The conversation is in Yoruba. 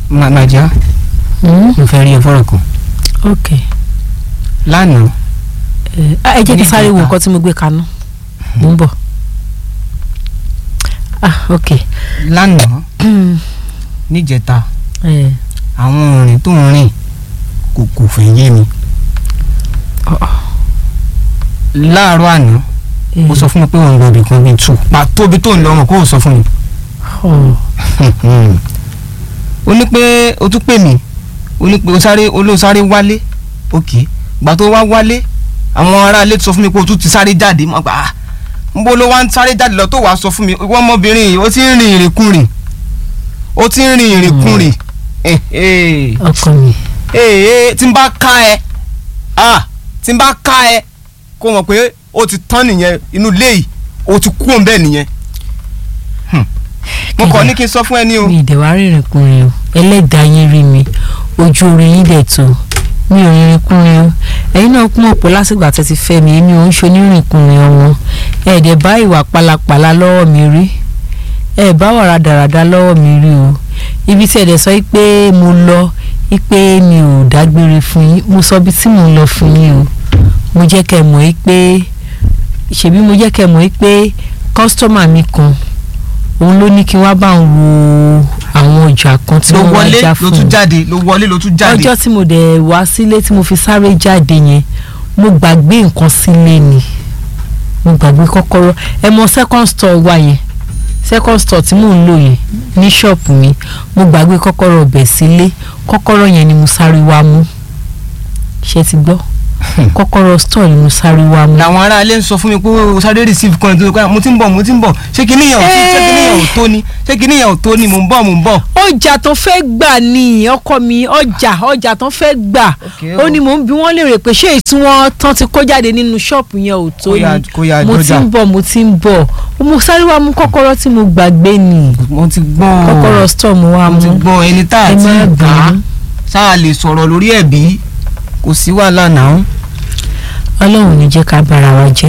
màmájà Hmm? mo fẹ́ rí ẹ fọ́rọ̀ kan ok lánàá ẹ ah, ẹ jẹ́ kí n sáré wo Níjẹta. nǹkan tí mo gbé kaná mo ń bọ̀ ah ok lánàá níjẹta ẹ àwọn òrìn tó ń rìn kò kò fẹ́ yé mi láàárọ̀ àná ẹ ó sọ fún mi pé òun lọ ibì kan bíi tù pàtó ibi tó ń lọ ọmọ kó o sọ fún mi ọ ó ní pé o tún pè mí ó ní pé o sáré olóòsáré wálé òkè gbà tó wá wálé àwọn aráalé sọ fún mi pé o tún ti sáré jáde mo gbà á n bó ló wá ń sáré jáde lọ tó wàá sọ fún mi ìwọ ọmọbìnrin yìí ó ti ń rìn ìrìnkúrìn ó ti ń rìn ìrìnkúrìn ee ọkọ mi ee tí n bá ká ẹ ah tí n bá ká ẹ kó mọ̀ pé o ti tán nìyẹn inú ilé yìí o ti kú òun bẹ́ẹ̀ nìyẹn Hmm. mo kàn ní kí n sọ fún ẹ ní o. mi ìdẹ̀wà rìnrìn kùnrin o ẹlẹ́dàá yín rí mi ojú orí yín dẹ̀ tó mi ò rìnrìn kùnrin o ẹ̀yin náà kún ọ̀pọ̀ lásìgbà tẹ́ ti fẹ́ mi èmi ò ń ṣonírìn kùnrin ọmọ ẹ̀ẹ́dẹ̀ bá ìwà pálapàla lọ́wọ́ mi rí ẹ̀ bá wà rádaràda lọ́wọ́ mi rí o ibi tí ẹ̀dẹ̀ sọ pé mo lọ pé mi ò dágbére fún yín mo sọ bí tí mo ń lọ fún yín o mo jẹ́ kẹ́ mọ̀ pé ṣèbí mo jẹ́ kẹ́ mọ̀ pé kọ́sítọ́mà mi kan òun ló ní kí wá bá ń wo àwọn ọjà kan tí ló wọ́n wá wọlé já ló fún tún un jáde ló wọlé ló tún jáde. ọjọ́ tí mo dẹ̀ wá sílé tí mo fi sáré jáde yẹn mo gbàgbé nǹkan sílé ni mo gbàgbé kọ́kọ́rọ́ ẹ mọ second store wa yẹn second store tí mò ń lò yẹn ní ṣọ́ọ̀pù mi mo gbàgbé kọ́kọ́rọ́ ọbẹ̀ sílé kọ́kọ́rọ́ yẹn ni mo sáré wá mú ṣé ti gbọ́ kọ́kọ́rọ́ store ni mo sáré wá mú. làwọn aráalé ń sọ fún mi pé o sáré receive kan tó kọ́ mo ti ń bọ̀ mo ti ń bọ̀ ṣé kí níyàn ò sí ṣé kí níyàn ò tó ni ṣé kí níyàn ò tó ni mò ń bọ̀ mò ń bọ̀. ọjà tó fẹ́ gbà ní ọkọ mi ọjà ọjà tó fẹ́ gbà Okay, ó o. ní mò ń bi wọ́n léèrè pé ṣé èyí tí wọ́n tán ti kó jáde nínú ṣọ́ọ̀pù yẹn ò tó Kó yá- ni kó yá mo ti dọ́jà. ń bọ̀ mo ti ń bọ̀ mo sáré wá mú kọ́kọ́rọ́ tí mo gbàgbé ni mo ti gbọ́ kọ́kọ́rọ́ store mo wá mo ti mú gbọ́ ẹni tá a ẹ ti má gbà á bínú sáà lè sọ̀rọ̀ lórí ẹ̀ bí kò sí wàhálà náà. ọlọ́run ní jẹ́ ká bára wa jẹ́